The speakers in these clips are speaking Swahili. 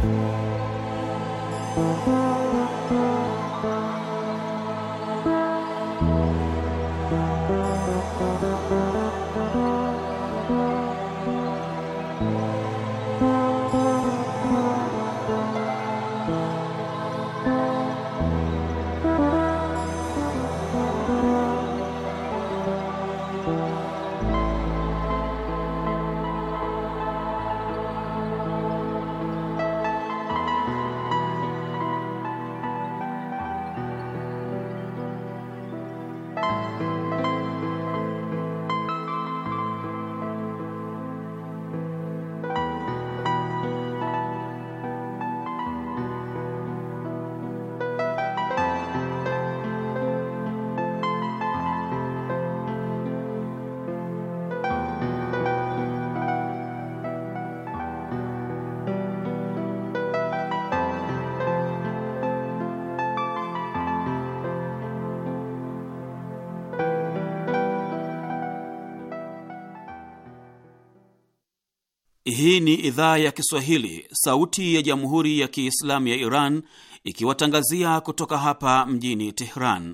Hii ni idhaa ya Kiswahili, sauti ya jamhuri ya kiislamu ya Iran, ikiwatangazia kutoka hapa mjini Tehran.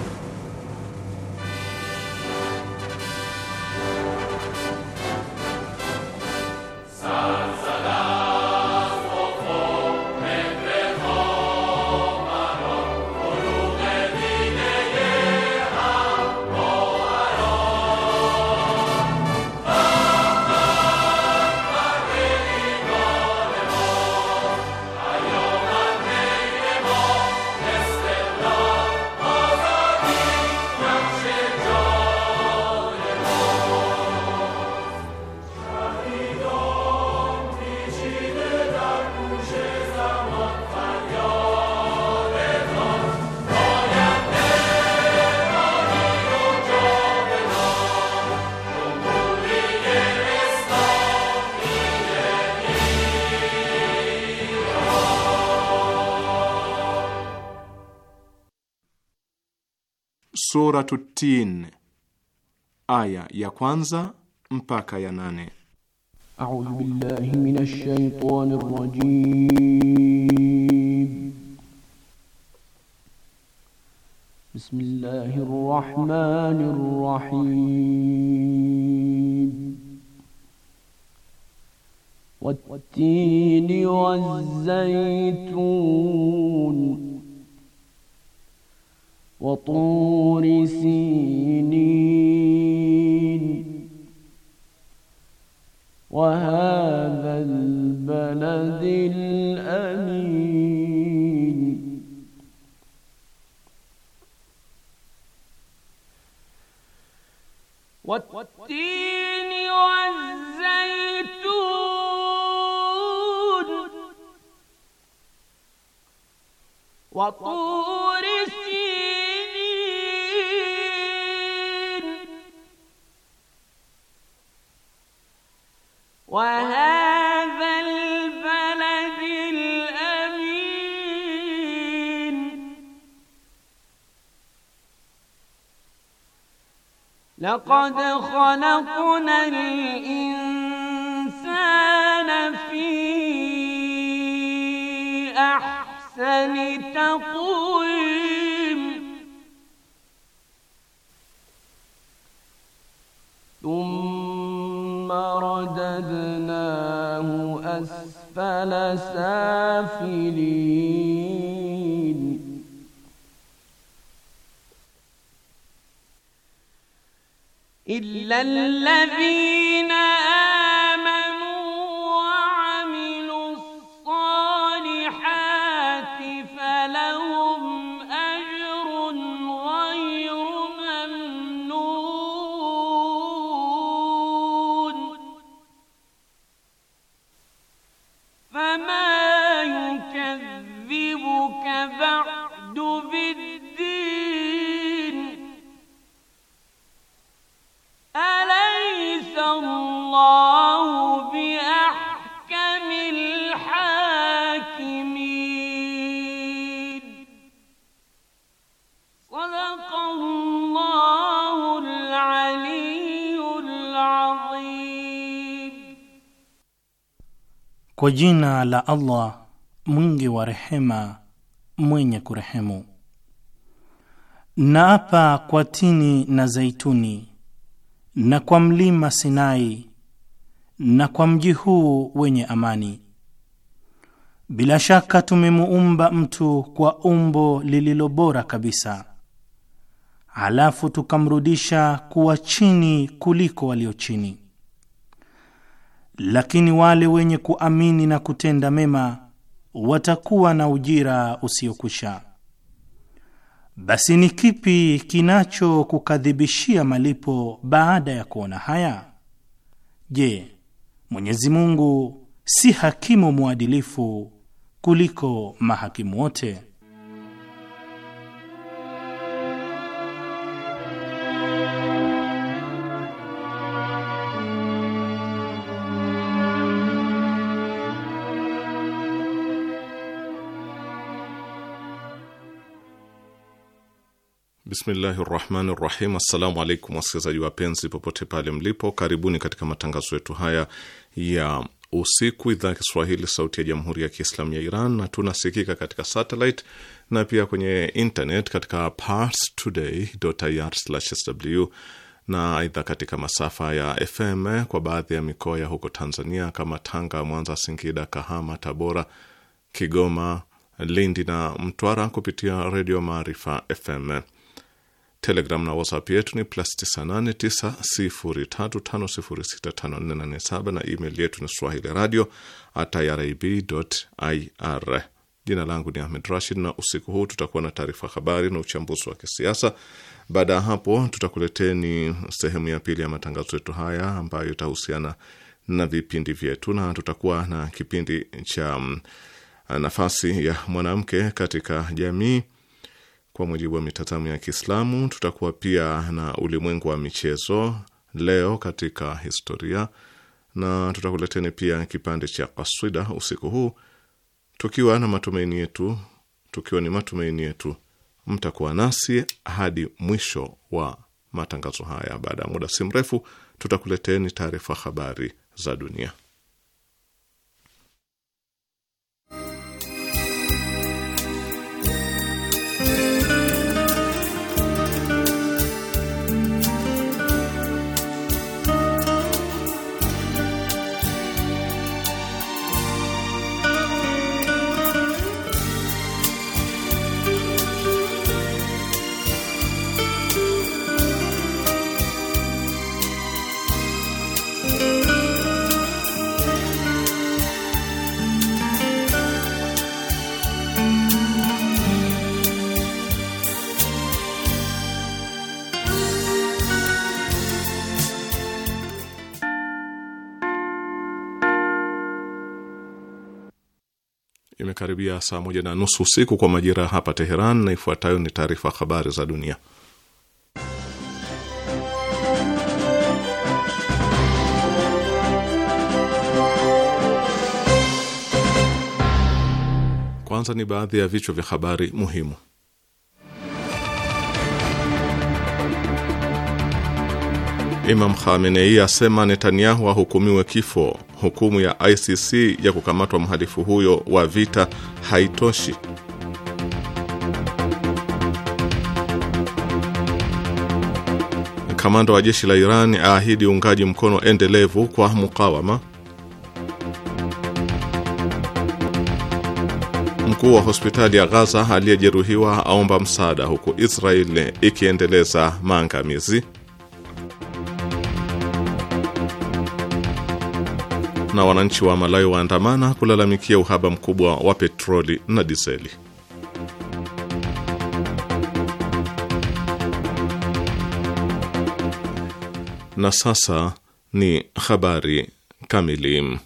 Suratu Tin, aya ya kwanza mpaka ya nane. A'udhu billahi minash shaitani rrajim. Bismillahir rahmanir rahim. Wat-tini waz-zaytun وطور سينين وهذا البلد الأمين والتين والزيتون وطور وهذا البلد الأمين لقد خلقنا الإنسان في أحسن تقويم ثم رددنا أسفل سافلين إلا الذين Kwa jina la Allah mwingi wa rehema, mwenye kurehemu. Naapa kwa tini na zaituni na kwa mlima Sinai na kwa mji huu wenye amani. Bila shaka tumemuumba mtu kwa umbo lililo bora kabisa, halafu tukamrudisha kuwa chini kuliko walio chini. Lakini wale wenye kuamini na kutenda mema watakuwa na ujira usiokwisha. Basi ni kipi kinachokukadhibishia malipo baada ya kuona haya? Je, Mwenyezi Mungu si hakimu mwadilifu kuliko mahakimu wote? Bismillahi rahmani rahim. Assalamu alaikum wasikilizaji wapenzi, popote pale mlipo, karibuni katika matangazo yetu haya ya usiku, idhaa ya Kiswahili sauti ya jamhuri ya Kiislamu ya Iran, na tunasikika katika satellite na pia kwenye internet katika parstoday.ir/sw na aidha katika masafa ya FM kwa baadhi ya mikoa ya huko Tanzania kama Tanga, Mwanza, Singida, Kahama, Tabora, Kigoma, Lindi na Mtwara kupitia redio Maarifa FM. Telegram na WhatsApp yetu ni plus 989035065487 na email yetu ni swahili radio at irib.ir. Jina langu ni Ahmed Rashid, na usiku huu tutakuwa na taarifa habari na uchambuzi wa kisiasa. Baada ya hapo, tutakuleteni sehemu ya pili ya matangazo yetu haya ambayo itahusiana na vipindi vyetu, na tutakuwa na kipindi cha nafasi ya mwanamke katika jamii kwa mujibu wa mitazamo ya Kiislamu. Tutakuwa pia na ulimwengu wa michezo, leo katika historia, na tutakuleteni pia kipande cha kaswida usiku huu, tukiwa na matumaini yetu, tukiwa ni matumaini yetu mtakuwa nasi hadi mwisho wa matangazo haya. Baada ya muda si mrefu, tutakuleteni taarifa habari za dunia. Imekaribia saa moja na nusu usiku kwa majira ya hapa Teheran, na ifuatayo ni taarifa habari za dunia. Kwanza ni baadhi ya vichwa vya habari muhimu. Imam Khamenei asema Netanyahu ahukumiwe kifo. Hukumu ya ICC ya kukamatwa mhalifu huyo wa vita haitoshi. Kamanda wa jeshi la Iran aahidi uungaji mkono endelevu kwa mukawama. Mkuu wa hospitali ya Gaza aliyejeruhiwa aomba msaada, huku Israeli ikiendeleza maangamizi. na wananchi wa Malawi waandamana kulalamikia uhaba mkubwa wa petroli na dizeli. Na sasa ni habari kamili.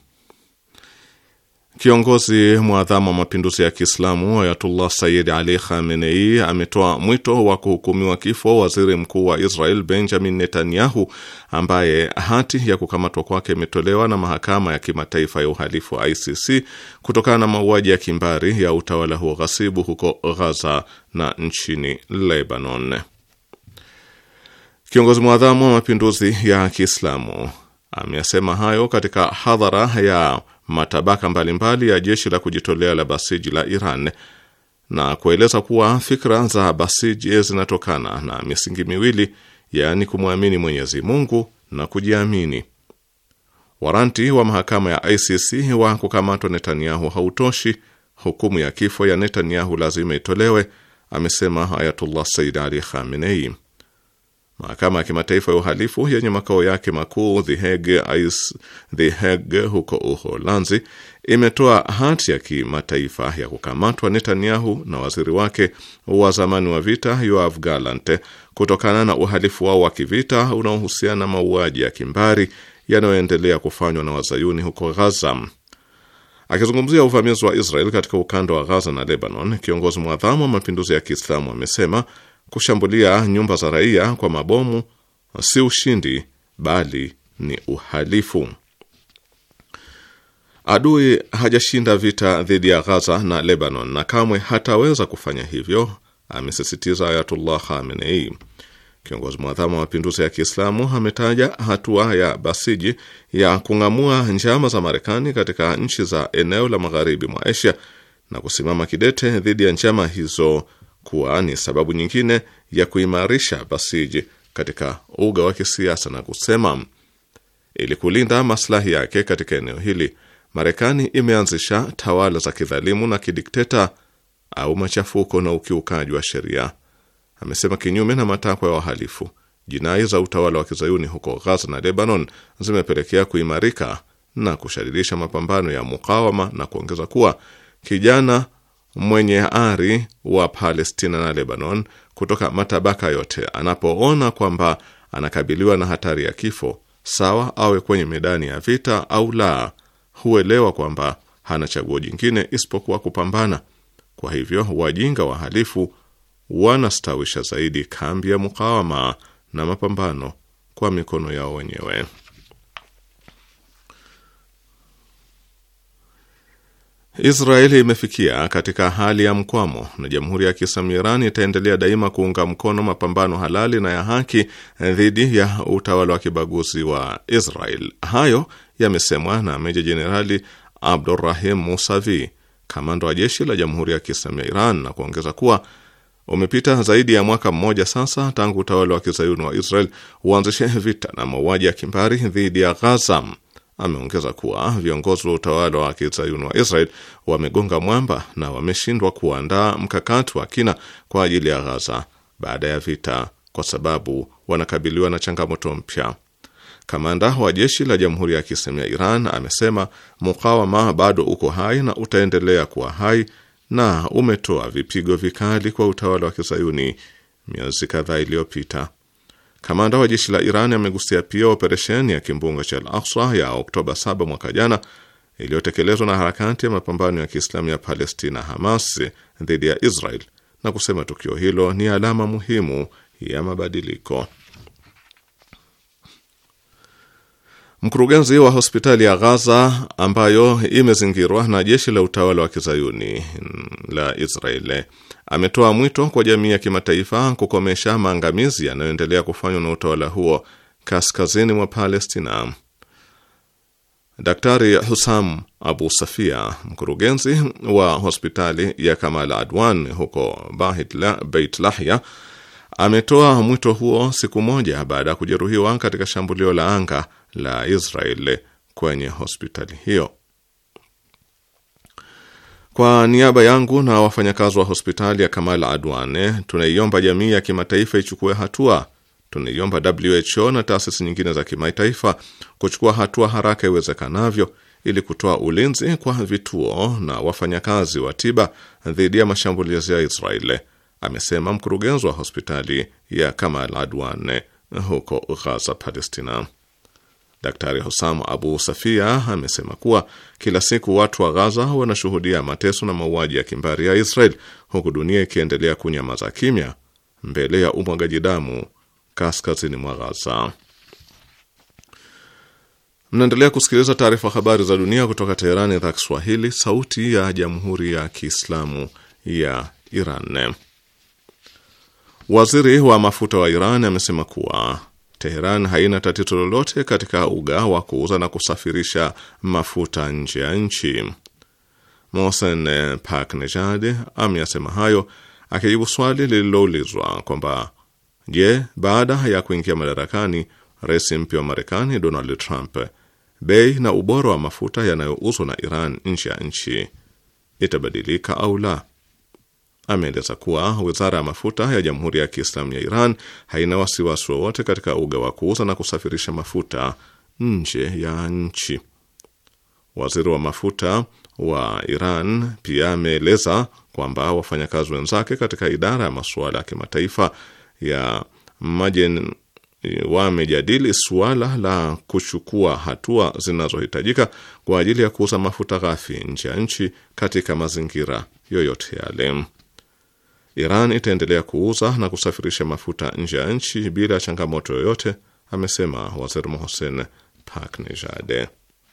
Kiongozi mwadhamu wa mapinduzi ya Kiislamu Ayatullah Sayyid Ali Khamenei ametoa mwito wa kuhukumiwa kifo waziri mkuu wa Israel Benjamin Netanyahu, ambaye hati ya kukamatwa kwake imetolewa na mahakama ya kimataifa ya uhalifu wa ICC kutokana na mauaji ya kimbari ya utawala huo ghasibu huko Ghaza na nchini Lebanon. Kiongozi mwadhamu wa mapinduzi ya Kiislamu ameyasema hayo katika hadhara ya matabaka mbalimbali ya jeshi la kujitolea la Basiji la Iran na kueleza kuwa fikra za Basiji zinatokana na misingi miwili, yaani kumwamini Mwenyezi Mungu na kujiamini. Waranti wa mahakama ya ICC wa kukamatwa Netanyahu hautoshi, hukumu ya kifo ya Netanyahu lazima itolewe, amesema Ayatullah Said Ali Khamenei. Mahakama ya kimataifa ya uhalifu yenye makao yake makuu The Hague, The Hague huko Uholanzi imetoa hati ya kimataifa ya kukamatwa Netanyahu na waziri wake wa zamani wa vita Yoav Gallant kutokana na uhalifu wao wa kivita unaohusiana na mauaji ya kimbari yanayoendelea kufanywa na wazayuni huko Ghaza. Akizungumzia uvamizi wa Israel katika ukanda wa Ghaza na Lebanon, kiongozi mwadhamu wa mapinduzi ya Kiislamu amesema kushambulia nyumba za raia kwa mabomu si ushindi bali ni uhalifu. Adui hajashinda vita dhidi ya Ghaza na Lebanon na kamwe hataweza kufanya hivyo, amesisitiza Ayatullah Khamenei. Kiongozi mwadhamu wa mapinduzi ya Kiislamu ametaja hatua ya Basiji ya kung'amua njama za Marekani katika nchi za eneo la magharibi mwa Asia na kusimama kidete dhidi ya njama hizo kuwa ni sababu nyingine ya kuimarisha Basiji katika uga wa kisiasa na kusema, ili kulinda maslahi yake katika eneo hili, Marekani imeanzisha tawala za kidhalimu na kidikteta au machafuko na ukiukaji wa sheria. Amesema kinyume na matakwa ya wahalifu, jinai za utawala wa kizayuni huko Ghaza na Lebanon zimepelekea kuimarika na kushadirisha mapambano ya mukawama na kuongeza kuwa kijana mwenye ari wa Palestina na Lebanon kutoka matabaka yote anapoona kwamba anakabiliwa na hatari ya kifo, sawa awe kwenye medani ya vita au la, huelewa kwamba hana chaguo jingine isipokuwa kupambana. Kwa hivyo wajinga wahalifu wanastawisha zaidi kambi ya mukawama na mapambano kwa mikono yao wenyewe. Israeli imefikia katika hali ya mkwamo na Jamhuri ya Kiislamu Iran itaendelea daima kuunga mkono mapambano halali na ya haki dhidi ya utawala wa kibaguzi wa Israel. Hayo yamesemwa na Meja Jenerali Abdurrahim Musavi, kamanda wa jeshi la Jamhuri ya Kiislamu ya Iran, na kuongeza kuwa umepita zaidi ya mwaka mmoja sasa tangu utawala wa kizayuni wa Israel uanzishe vita na mauaji ya kimbari dhidi ya Ghaza. Ameongeza kuwa viongozi wa utawala wa kizayuni wa Israel wamegonga mwamba na wameshindwa kuandaa mkakati wa kina kwa ajili ya Ghaza baada ya vita, kwa sababu wanakabiliwa na changamoto mpya. Kamanda wa jeshi la Jamhuri ya Kiislamu ya Iran amesema mukawama bado uko hai na utaendelea kuwa hai na umetoa vipigo vikali kwa utawala wa kizayuni miezi kadhaa iliyopita. Kamanda wa jeshi la Iran amegusia pia operesheni ya kimbunga cha Al-Aqsa ya Oktoba 7 mwaka jana iliyotekelezwa na harakati ya mapambano ya Kiislamu ya Palestina Hamas dhidi ya Israel na kusema tukio hilo ni alama muhimu ya mabadiliko. Mkurugenzi wa hospitali ya Ghaza ambayo imezingirwa na jeshi la utawala wa kizayuni la Israeli ametoa mwito kwa jamii ya kimataifa kukomesha maangamizi yanayoendelea kufanywa na utawala huo kaskazini mwa Palestina. Daktari Husam Abu Safia, mkurugenzi wa hospitali ya Kamal Adwan huko Beit Lahya, ametoa mwito huo siku moja baada ya kujeruhiwa katika shambulio la anga la Israel kwenye hospitali hiyo. Kwa niaba yangu na wafanyakazi wa hospitali ya Kamal Adwan, tunaiomba jamii ya kimataifa ichukue hatua. Tunaiomba WHO na taasisi nyingine za kimataifa kuchukua hatua haraka iwezekanavyo ili kutoa ulinzi kwa vituo na wafanyakazi wa tiba dhidi ya mashambulizi ya Israeli, amesema mkurugenzi wa hospitali ya Kamal Adwan huko Ghaza, Palestina. Daktari Hosam Abu Safia amesema kuwa kila siku watu wa Ghaza wanashuhudia mateso na mauaji ya kimbari ya Israel huku dunia ikiendelea kunyamaza kimya mbele ya umwagaji damu kaskazini mwa Ghaza. Mnaendelea kusikiliza taarifa habari za dunia kutoka Teherani, idhaa Kiswahili, sauti ya jamhuri ya kiislamu ya Iran. Waziri wa mafuta wa Iran amesema kuwa Teheran haina tatizo lolote katika uga wa kuuza na kusafirisha mafuta nje ya nchi. Mohsen Paknejad ameyasema hayo akijibu swali lililoulizwa kwamba je, baada ya kuingia madarakani rais mpya wa Marekani Donald Trump, bei na ubora wa mafuta yanayouzwa na Iran nje ya nchi itabadilika au la? Ameeleza kuwa wizara ya mafuta ya Jamhuri ya Kiislamu ya Iran haina wasiwasi wowote katika uga wa kuuza na kusafirisha mafuta nje ya nchi. Waziri wa mafuta wa Iran pia ameeleza kwamba wafanyakazi wenzake katika idara ya masuala ya kimataifa ya Majen wamejadili suala la kuchukua hatua zinazohitajika kwa ajili ya kuuza mafuta ghafi nje ya nchi katika mazingira yoyote yale. Iran itaendelea kuuza na kusafirisha mafuta nje ya nchi bila changamoto yoyote, amesema Waziri Mohsen Paknejad.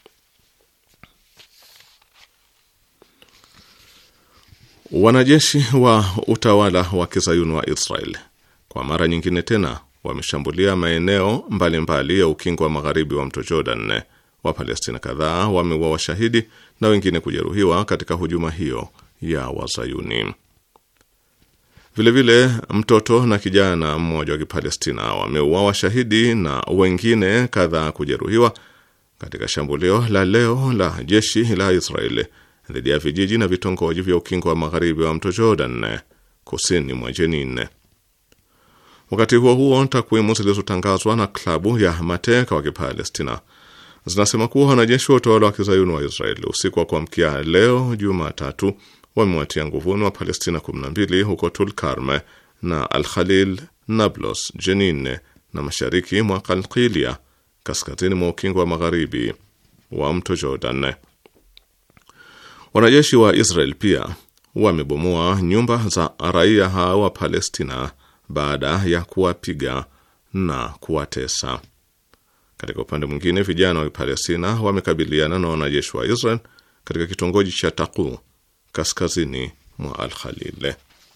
Wanajeshi wa utawala wa kizayuni wa Israel kwa mara nyingine tena wameshambulia maeneo mbalimbali mbali ya ukingo wa magharibi wa mto Jordan. Wapalestina kadhaa wameuawa washahidi na wengine kujeruhiwa katika hujuma hiyo ya Wazayuni. Vilevile vile, mtoto na kijana mmoja wa Kipalestina wameuawa shahidi na wengine kadhaa kujeruhiwa katika shambulio la leo la jeshi la Israeli dhidi ya vijiji na vitongoji vya ukingo wa magharibi wa mto Jordan kusini mwa Jenin. Wakati huo huo, takwimu zilizotangazwa na klabu ya mateka wa Kipalestina zinasema kuwa wanajeshi wa utawala wa kizayuni wa Israeli usiku wa kuamkia leo Jumatatu wamewatia nguvuni wa Palestina 12 huko Tulkarm na Al Khalil, Nablus, Jenin na mashariki mwa Kalkilia, kaskazini mwa ukingo wa magharibi wa mto Jordan. Wanajeshi wa Israel pia wamebomoa nyumba za raia hao wa Palestina baada ya kuwapiga na kuwatesa. Katika upande mwingine, vijana wa Palestina wamekabiliana na wanajeshi wa Israel katika kitongoji cha Taqu kaskazini mwa Al Khalil.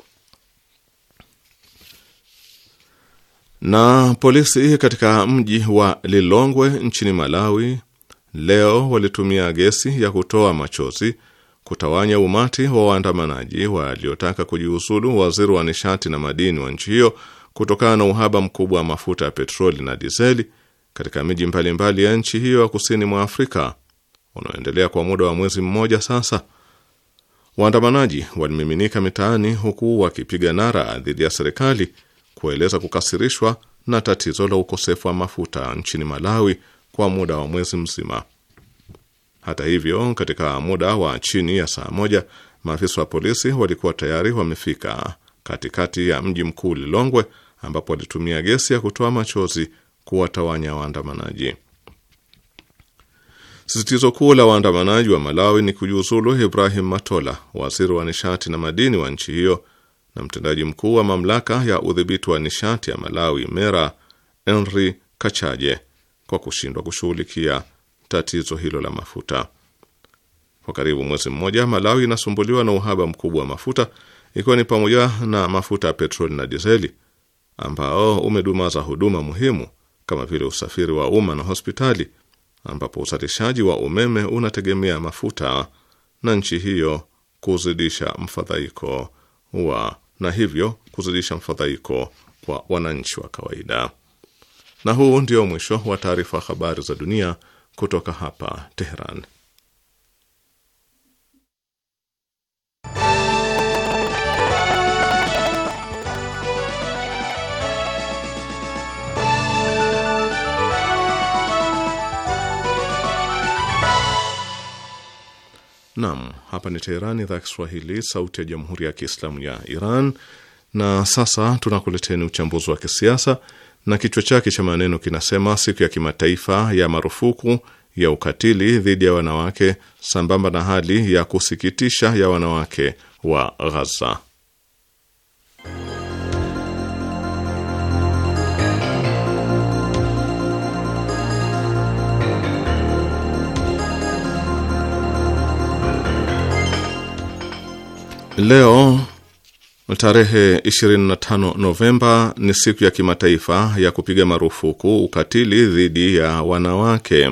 Na polisi katika mji wa Lilongwe nchini Malawi leo walitumia gesi ya kutoa machozi kutawanya umati wa waandamanaji waliotaka kujiuzulu waziri wa nishati na madini wa nchi hiyo kutokana na uhaba mkubwa wa mafuta ya petroli na dizeli katika miji mbalimbali ya nchi hiyo ya kusini mwa Afrika unaoendelea kwa muda wa mwezi mmoja sasa. Waandamanaji walimiminika mitaani huku wakipiga nara dhidi ya serikali kueleza kukasirishwa na tatizo la ukosefu wa mafuta nchini Malawi kwa muda wa mwezi mzima. Hata hivyo, katika muda wa chini ya saa moja, maafisa wa polisi walikuwa tayari wamefika katikati ya mji mkuu Lilongwe, ambapo walitumia gesi ya kutoa machozi kuwatawanya waandamanaji. Sisitizo kuu la waandamanaji wa Malawi ni kujiuzulu Ibrahim Matola, waziri wa nishati na madini wa nchi hiyo, na mtendaji mkuu wa mamlaka ya udhibiti wa nishati ya Malawi MERA, Henry Kachaje, kwa kushindwa kushughulikia tatizo hilo la mafuta. Kwa karibu mwezi mmoja, Malawi inasumbuliwa na uhaba mkubwa wa mafuta, ikiwa ni pamoja na mafuta ya petroli na dizeli, ambao umedumaza huduma muhimu kama vile usafiri wa umma na hospitali, ambapo uzalishaji wa umeme unategemea mafuta na nchi hiyo kuzidisha mfadhaiko wa na hivyo kuzidisha mfadhaiko kwa wananchi wa kawaida. Na huu ndio mwisho wa taarifa habari za dunia kutoka hapa Teheran. Naam, hapa ni Teherani, idhaa ya Kiswahili, sauti ya jamhuri ya kiislamu ya Iran. Na sasa tunakuleteni uchambuzi wa kisiasa na kichwa chake cha maneno kinasema siku ya kimataifa ya marufuku ya ukatili dhidi ya wanawake sambamba na hali ya kusikitisha ya wanawake wa Ghaza. Leo Tarehe 25 Novemba ni siku ya kimataifa ya kupiga marufuku ukatili dhidi ya wanawake.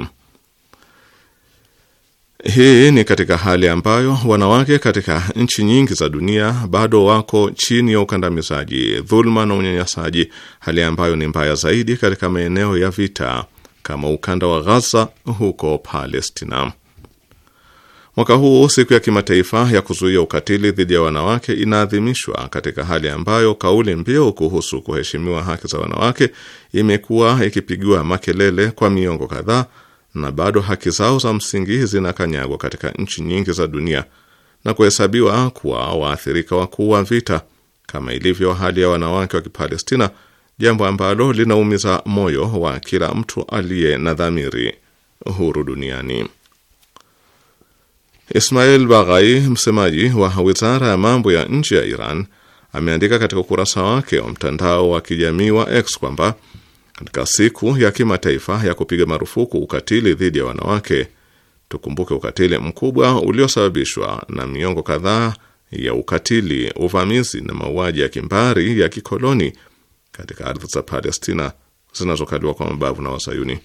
Hii ni katika hali ambayo wanawake katika nchi nyingi za dunia bado wako chini ya ukandamizaji, dhuluma na unyanyasaji, hali ambayo ni mbaya zaidi katika maeneo ya vita kama ukanda wa Gaza huko Palestina. Mwaka huu siku ya kimataifa ya kuzuia ukatili dhidi ya wanawake inaadhimishwa katika hali ambayo kauli mbiu kuhusu kuheshimiwa haki za wanawake imekuwa ikipigiwa makelele kwa miongo kadhaa na bado haki zao za msingi zinakanyagwa katika nchi nyingi za dunia na kuhesabiwa kuwa waathirika wakuu wa vita kama ilivyo hali ya wanawake wa Kipalestina, jambo ambalo linaumiza moyo wa kila mtu aliye na dhamiri huru duniani. Ismail Baghai, msemaji wa wizara ya mambo ya nje ya Iran, ameandika katika ukurasa wake wa mtandao wa kijamii wa X kwamba katika siku ya kimataifa ya kupiga marufuku ukatili dhidi ya wanawake, tukumbuke ukatili mkubwa uliosababishwa na miongo kadhaa ya ukatili, uvamizi na mauaji ya kimbari ya kikoloni katika ardhi za Palestina zinazokaliwa kwa mabavu na Wazayuni.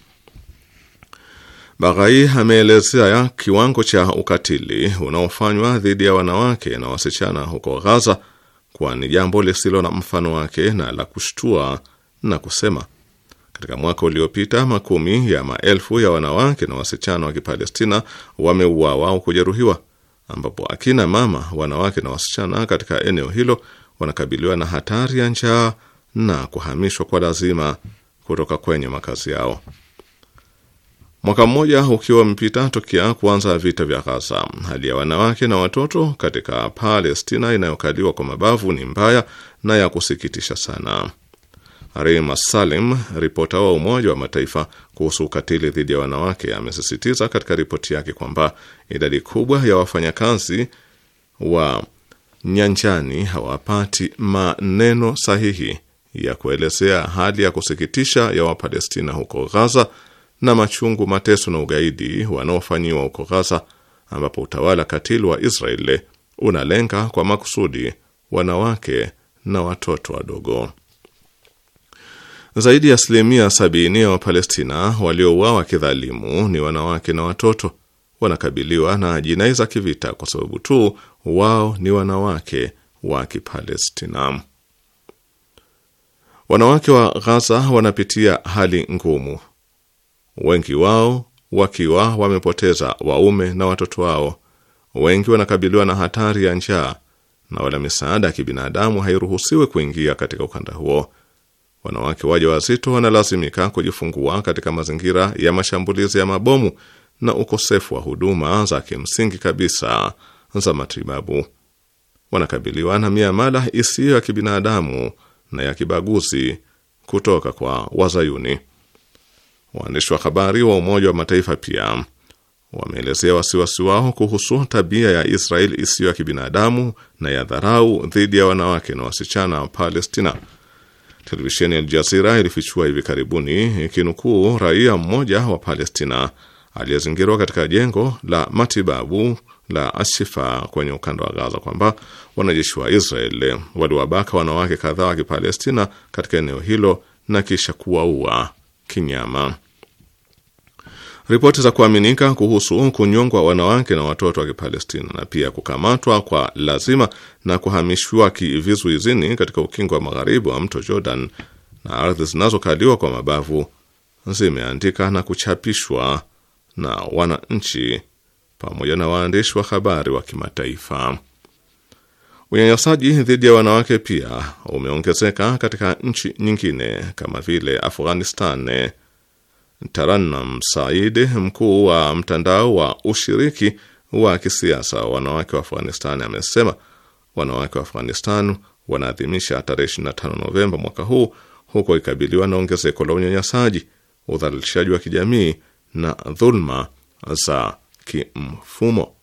Baghai ameelezea kiwango cha ukatili unaofanywa dhidi ya wanawake na wasichana huko Ghaza kuwa ni jambo lisilo na mfano wake na la kushtua, na kusema katika mwaka uliopita makumi ya maelfu ya wanawake na wasichana wa Kipalestina wameuawa au kujeruhiwa, ambapo akina mama, wanawake na wasichana katika eneo hilo wanakabiliwa na hatari ya njaa na kuhamishwa kwa lazima kutoka kwenye makazi yao. Mwaka mmoja ukiwa umepita tokea kuanza vita vya Gaza, hali ya wanawake na watoto katika Palestina inayokaliwa kwa mabavu ni mbaya na ya kusikitisha sana. Rima Salim, ripota wa Umoja wa Mataifa kuhusu ukatili dhidi ya wanawake, amesisitiza katika ripoti yake kwamba idadi kubwa ya wafanyakazi wa nyanjani hawapati maneno sahihi ya kuelezea hali ya kusikitisha ya Wapalestina huko Gaza na machungu, mateso na ugaidi wanaofanyiwa huko Gaza, ambapo utawala katili wa Israeli unalenga kwa makusudi wanawake na watoto wadogo. Zaidi ya asilimia sabini ya Wapalestina waliouawa kidhalimu ni wanawake na watoto. Wanakabiliwa na jinai za kivita kwa sababu tu wao ni wanawake wa Kipalestina. Wanawake wa Ghaza wanapitia hali ngumu, wengi wao wakiwa wamepoteza waume na watoto wao. Wengi wanakabiliwa na hatari ya njaa na wala misaada ya kibinadamu hairuhusiwi kuingia katika ukanda huo. Wanawake waja wazito wanalazimika kujifungua katika mazingira ya mashambulizi ya mabomu na ukosefu wa huduma za kimsingi kabisa za matibabu. Wanakabiliwa na miamala isiyo ya kibinadamu na ya kibaguzi kutoka kwa Wazayuni. Waandishi wa habari wa Umoja wa Mataifa pia wameelezea wasiwasi wao kuhusu tabia ya Israel isiyo ya kibinadamu na ya dharau dhidi ya wanawake na wasichana wa Palestina. Televisheni ya Aljazira ilifichua hivi karibuni ikinukuu raia mmoja wa Palestina aliyezingirwa katika jengo la matibabu la Ashifa kwenye ukanda wa Gaza kwamba wanajeshi wa Israel waliwabaka wanawake kadhaa wa Kipalestina katika eneo hilo na kisha kuwaua kinyama. Ripoti za kuaminika kuhusu kunyongwa wanawake na watoto wa Kipalestina na pia kukamatwa kwa lazima na kuhamishwa kivizuizini katika ukingo wa magharibi wa mto Jordan na ardhi zinazokaliwa kwa mabavu zimeandika na kuchapishwa na wananchi pamoja na waandishi wa habari wa kimataifa. Unyanyasaji dhidi ya wanawake pia umeongezeka katika nchi nyingine kama vile Afghanistan. Taranam Said, mkuu wa mtandao wa ushiriki wa kisiasa wa wanawake wa Afghanistan, amesema wanawake wa Afghanistan wanaadhimisha tarehe 25 Novemba mwaka huu huko ikabiliwa na ongezeko la unyanyasaji, udhalilishaji wa kijamii na dhulma za kimfumo.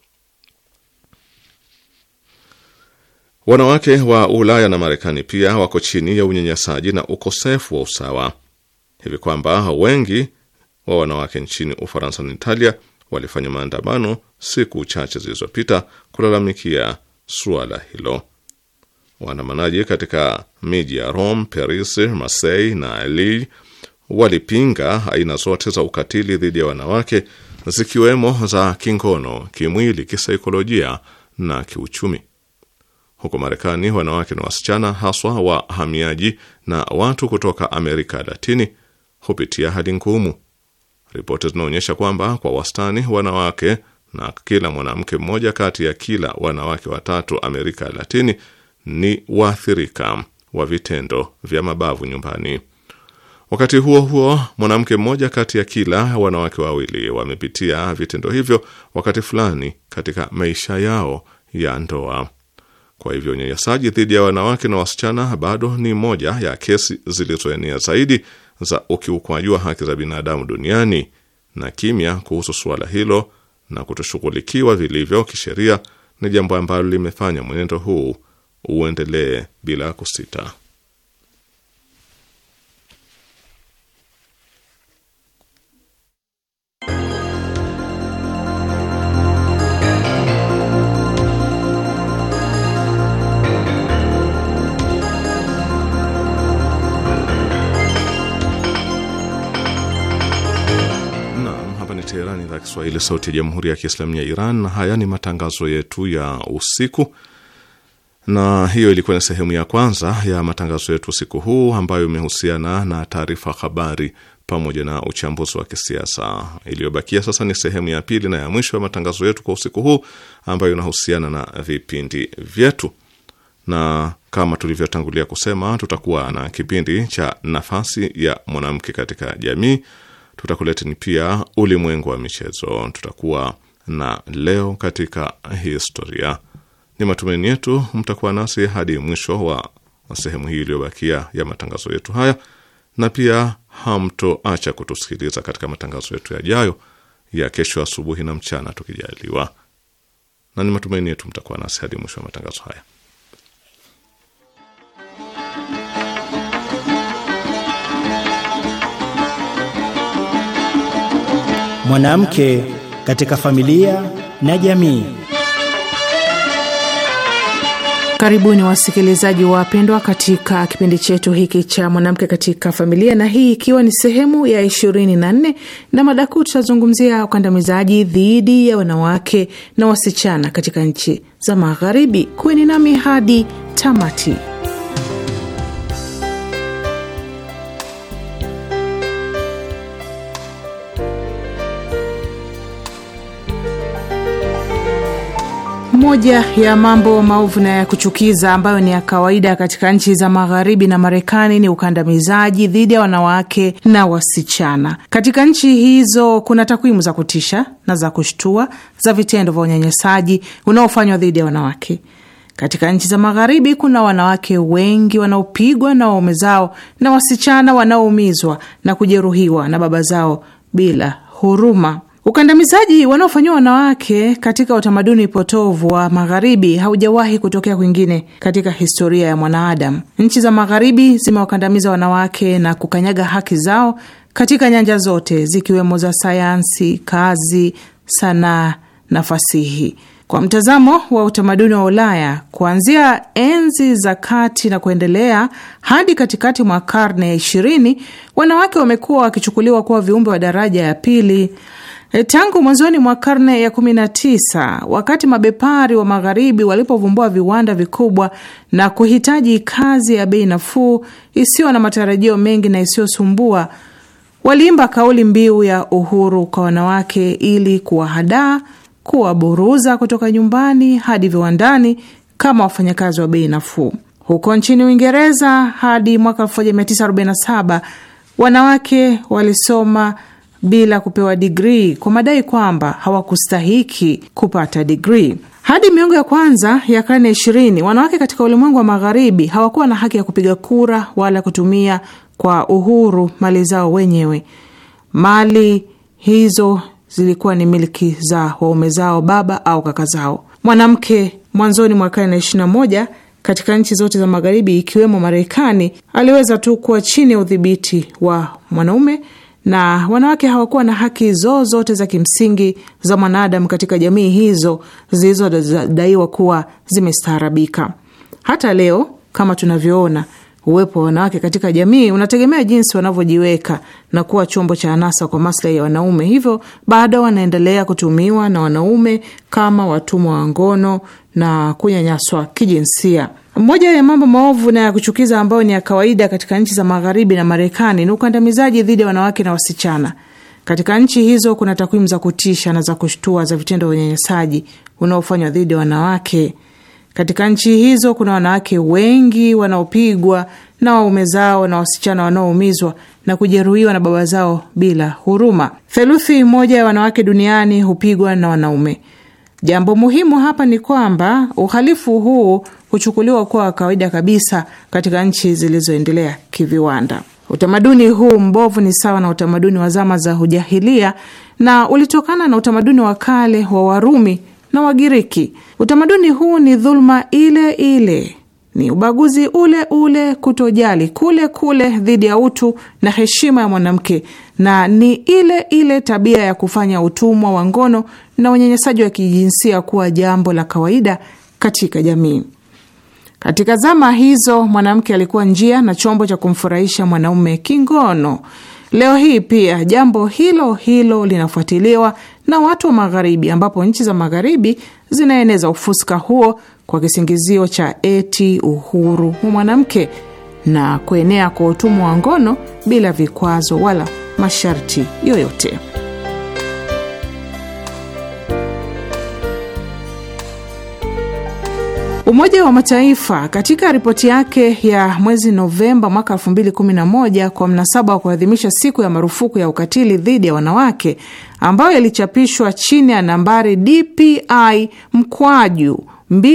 Wanawake wa Ulaya na Marekani pia wako chini ya unyanyasaji na ukosefu wa usawa hivi kwamba wengi wa wanawake nchini Ufaransa na Italia walifanya maandamano siku chache zilizopita kulalamikia suala hilo. Waandamanaji katika miji ya Rome, Paris, Marseille na Lille walipinga aina zote za ukatili dhidi ya wanawake zikiwemo za kingono, kimwili, kisaikolojia na kiuchumi. Huko Marekani, wanawake na wasichana haswa wahamiaji na watu kutoka Amerika Latini hupitia hali ngumu. Ripoti zinaonyesha kwamba kwa wastani wanawake na kila mwanamke mmoja kati ya kila wanawake watatu Amerika Latini ni waathirika wa vitendo vya mabavu nyumbani. Wakati huo huo, mwanamke mmoja kati ya kila wanawake wawili wamepitia vitendo hivyo wakati fulani katika maisha yao ya ndoa. Kwa hivyo unyanyasaji dhidi ya wanawake na wasichana bado ni moja ya kesi zilizoenea zaidi za ukiukwaji wa haki za binadamu duniani, na kimya kuhusu suala hilo na kutoshughulikiwa vilivyo kisheria ni jambo ambalo limefanya mwenendo huu uendelee bila kusita. Teherani, idhaa Kiswahili, sauti ya jamhuri ya kiislamu ya Iran. Na haya ni matangazo yetu ya usiku, na hiyo ilikuwa ni sehemu ya kwanza ya matangazo yetu usiku huu ambayo imehusiana na taarifa habari pamoja na uchambuzi wa kisiasa. Iliyobakia sasa ni sehemu ya pili na ya mwisho ya matangazo yetu kwa usiku huu ambayo inahusiana na vipindi vyetu, na kama tulivyotangulia kusema, tutakuwa na kipindi cha nafasi ya mwanamke katika jamii tutakuleteni pia ulimwengu wa michezo. Tutakuwa na leo katika historia. Ni matumaini yetu mtakuwa nasi hadi mwisho wa sehemu hii iliyobakia ya matangazo yetu haya, na pia hamtoacha kutusikiliza katika matangazo yetu yajayo ya kesho asubuhi na mchana tukijaliwa, na ni matumaini yetu mtakuwa nasi hadi mwisho wa matangazo haya. Mwanamke katika familia na jamii. Karibuni wasikilizaji wapendwa, katika kipindi chetu hiki cha mwanamke katika familia, na hii ikiwa ni sehemu ya ishirini na nne na mada kuu tutazungumzia ukandamizaji dhidi ya wanawake na wasichana katika nchi za Magharibi. Kuweni nami hadi tamati. Moja ya mambo maovu na ya kuchukiza ambayo ni ya kawaida katika nchi za Magharibi na Marekani ni ukandamizaji dhidi ya wanawake na wasichana. Katika nchi hizo kuna takwimu za kutisha na za kushtua za vitendo vya unyanyasaji unaofanywa dhidi ya wanawake. Katika nchi za Magharibi kuna wanawake wengi wanaopigwa na waume zao na wasichana wanaoumizwa na kujeruhiwa na baba zao bila huruma. Ukandamizaji wanaofanyiwa wanawake katika utamaduni potovu wa Magharibi haujawahi kutokea kwingine katika historia ya mwanadamu. Nchi za Magharibi zimewakandamiza wanawake na kukanyaga haki zao katika nyanja zote, zikiwemo za sayansi, kazi, sanaa na fasihi. Kwa mtazamo wa utamaduni wa Ulaya, kuanzia enzi za kati na kuendelea hadi katikati mwa karne ya ishirini, wanawake wamekuwa wakichukuliwa kuwa viumbe wa daraja ya pili. Tangu mwanzoni mwa karne ya 19 wakati mabepari wa magharibi walipovumbua viwanda vikubwa na kuhitaji kazi ya bei nafuu isiyo na matarajio mengi na isiyosumbua, waliimba kauli mbiu ya uhuru kwa wanawake ili kuwahadaa, kuwaburuza kutoka nyumbani hadi viwandani kama wafanyakazi wa bei nafuu. Huko nchini Uingereza hadi mwaka 1947 wanawake walisoma bila kupewa digrii kwa madai kwamba hawakustahiki kupata digrii. Hadi miongo ya kwanza ya karne ya ishirini, wanawake katika ulimwengu wa magharibi hawakuwa na haki ya kupiga kura wala kutumia kwa uhuru mali zao wenyewe. Mali hizo zilikuwa ni milki za waume zao, baba au kaka zao. Mwanamke mwanzoni mwa karne ya ishirini na moja katika nchi zote za magharibi ikiwemo Marekani aliweza tu kuwa chini ya udhibiti wa mwanaume na wanawake hawakuwa na haki zozote za kimsingi za mwanadamu katika jamii hizo zilizodaiwa kuwa zimestaarabika. Hata leo kama tunavyoona, uwepo wa wanawake katika jamii unategemea jinsi wanavyojiweka na kuwa chombo cha anasa kwa maslahi ya wanaume. Hivyo bado wanaendelea kutumiwa na wanaume kama watumwa wa ngono na kunyanyaswa kijinsia. Moja ya mambo maovu na ya kuchukiza ambayo ni ya kawaida katika nchi za Magharibi na Marekani ni ukandamizaji dhidi ya wanawake na wasichana. Katika nchi hizo kuna takwimu za kutisha na za kushtua za vitendo vya unyanyasaji unaofanywa dhidi ya wanawake. Katika nchi hizo kuna wanawake wengi wanaopigwa na waume zao na wasichana wanaoumizwa na kujeruhiwa na baba zao bila huruma. Theluthi moja ya wanawake duniani hupigwa na wanaume. Jambo muhimu hapa ni kwamba uhalifu huu huchukuliwa kuwa wa kawaida kabisa katika nchi zilizoendelea kiviwanda. Utamaduni huu mbovu ni sawa na utamaduni wa zama za hujahilia na ulitokana na utamaduni wa kale wa Warumi na Wagiriki. Utamaduni huu ni dhuluma ile ile, ni ubaguzi ule ule, kutojali kule kule dhidi ya utu na heshima ya mwanamke, na ni ile ile tabia ya kufanya utumwa wa ngono na unyanyasaji wa kijinsia kuwa jambo la kawaida katika jamii. Katika zama hizo mwanamke alikuwa njia na chombo cha kumfurahisha mwanaume kingono. Leo hii pia jambo hilo hilo linafuatiliwa na watu wa Magharibi, ambapo nchi za Magharibi zinaeneza ufuska huo kwa kisingizio cha eti uhuru wa mwanamke na kuenea kwa utumwa wa ngono bila vikwazo wala masharti yoyote. Umoja wa Mataifa katika ripoti yake ya mwezi Novemba mwaka 2011 kwa mnasaba wa kuadhimisha siku ya marufuku ya ukatili dhidi ya wanawake ambayo ilichapishwa chini ya nambari DPI mkwaju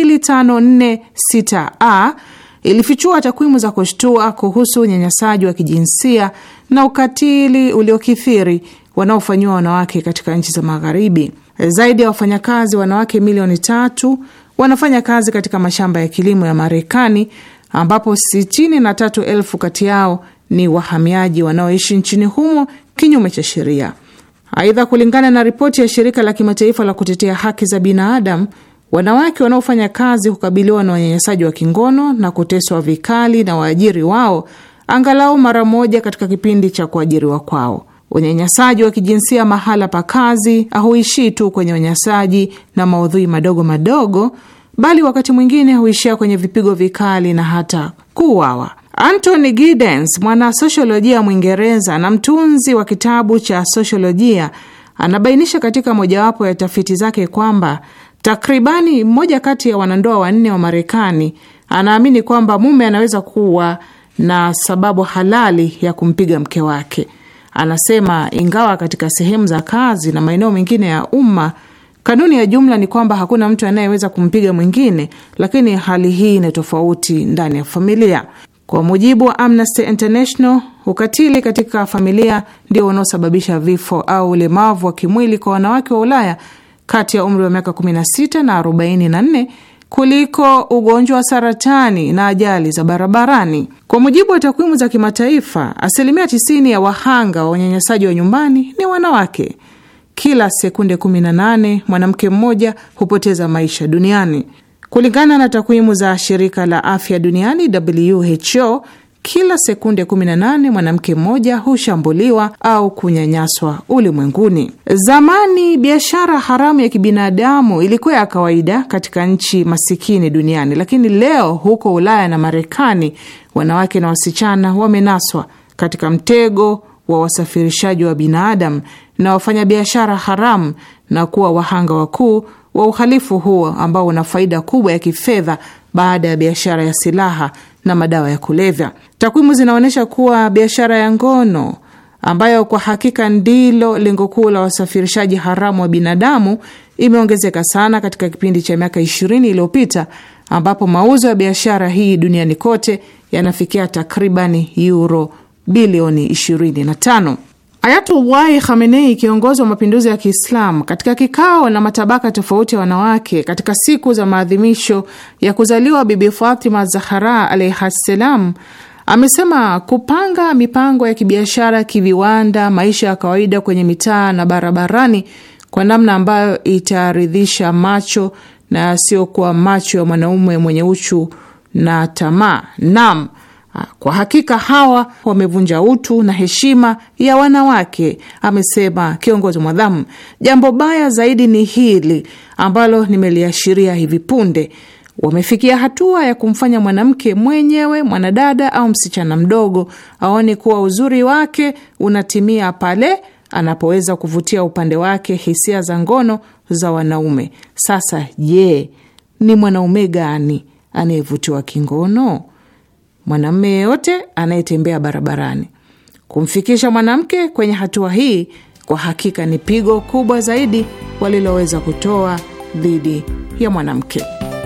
2546A ilifichua takwimu za kushtua kuhusu unyanyasaji wa kijinsia na ukatili uliokithiri wanaofanyiwa wanawake katika nchi za Magharibi. Zaidi ya wafanyakazi wanawake milioni tatu wanafanya kazi katika mashamba ya kilimo ya Marekani ambapo sitini na tatu elfu kati yao ni wahamiaji wanaoishi nchini humo kinyume cha sheria. Aidha, kulingana na ripoti ya shirika la kimataifa la kutetea haki za binadamu, wanawake wanaofanya kazi hukabiliwa na unyanyasaji wa kingono na kuteswa vikali na waajiri wao angalau mara moja katika kipindi cha kuajiriwa kwao. Unyanyasaji wa kijinsia mahala pa kazi hauishii tu kwenye unyanyasaji na maudhui madogo madogo, bali wakati mwingine huishia kwenye vipigo vikali na hata kuuawa. Anthony Giddens, mwana sosiolojia Mwingereza na mtunzi wa kitabu cha sosiolojia, anabainisha katika mojawapo ya tafiti zake kwamba takribani mmoja kati ya wanandoa wanne wa Marekani anaamini kwamba mume anaweza kuwa na sababu halali ya kumpiga mke wake. Anasema ingawa katika sehemu za kazi na maeneo mengine ya umma kanuni ya jumla ni kwamba hakuna mtu anayeweza kumpiga mwingine, lakini hali hii ni tofauti ndani ya familia. Kwa mujibu wa Amnesty International, ukatili katika familia ndio unaosababisha vifo au ulemavu wa kimwili kwa wanawake wa Ulaya kati ya umri wa miaka 16 na 44 kuliko ugonjwa wa saratani na ajali za barabarani. Kwa mujibu wa takwimu za kimataifa, asilimia 90 ya wahanga wa unyanyasaji wa nyumbani ni wanawake. Kila sekunde 18 mwanamke mmoja hupoteza maisha duniani. Kulingana na takwimu za shirika la afya duniani WHO, kila sekunde 18 mwanamke mmoja hushambuliwa au kunyanyaswa ulimwenguni. Zamani biashara haramu ya kibinadamu ilikuwa ya kawaida katika nchi masikini duniani, lakini leo huko Ulaya na Marekani wanawake na wasichana wamenaswa katika mtego wa wasafirishaji wa binadamu na wafanyabiashara haramu na kuwa wahanga wakuu wa uhalifu huo ambao una faida kubwa ya kifedha baada ya biashara ya silaha na madawa ya kulevya. Takwimu zinaonyesha kuwa biashara ya ngono ambayo kwa hakika ndilo lengo kuu la wasafirishaji haramu wa binadamu imeongezeka sana katika kipindi cha miaka ishirini iliyopita ambapo mauzo ya biashara hii duniani kote yanafikia takribani euro bilioni 25. Ayatullahi Khamenei, kiongozi wa mapinduzi ya Kiislamu, katika kikao na matabaka tofauti ya wanawake katika siku za maadhimisho ya kuzaliwa Bibi Fatima Zahara alaihi ssalam, amesema kupanga mipango ya kibiashara, kiviwanda, maisha ya kawaida kwenye mitaa na barabarani kwa namna ambayo itaridhisha macho na yasiyokuwa macho ya mwanaume mwenye uchu na tamaa. Naam, kwa hakika hawa wamevunja utu na heshima ya wanawake, amesema kiongozi mwadhamu. Jambo baya zaidi ni hili ambalo nimeliashiria hivi punde. Wamefikia hatua ya kumfanya mwanamke mwenyewe, mwanadada au msichana mdogo, aone kuwa uzuri wake unatimia pale anapoweza kuvutia upande wake hisia za ngono za wanaume. Sasa je, ni mwanaume gani anayevutiwa kingono? Mwanamume yeyote anayetembea barabarani. Kumfikisha mwanamke kwenye hatua hii kwa hakika ni pigo kubwa zaidi waliloweza kutoa dhidi ya mwanamke.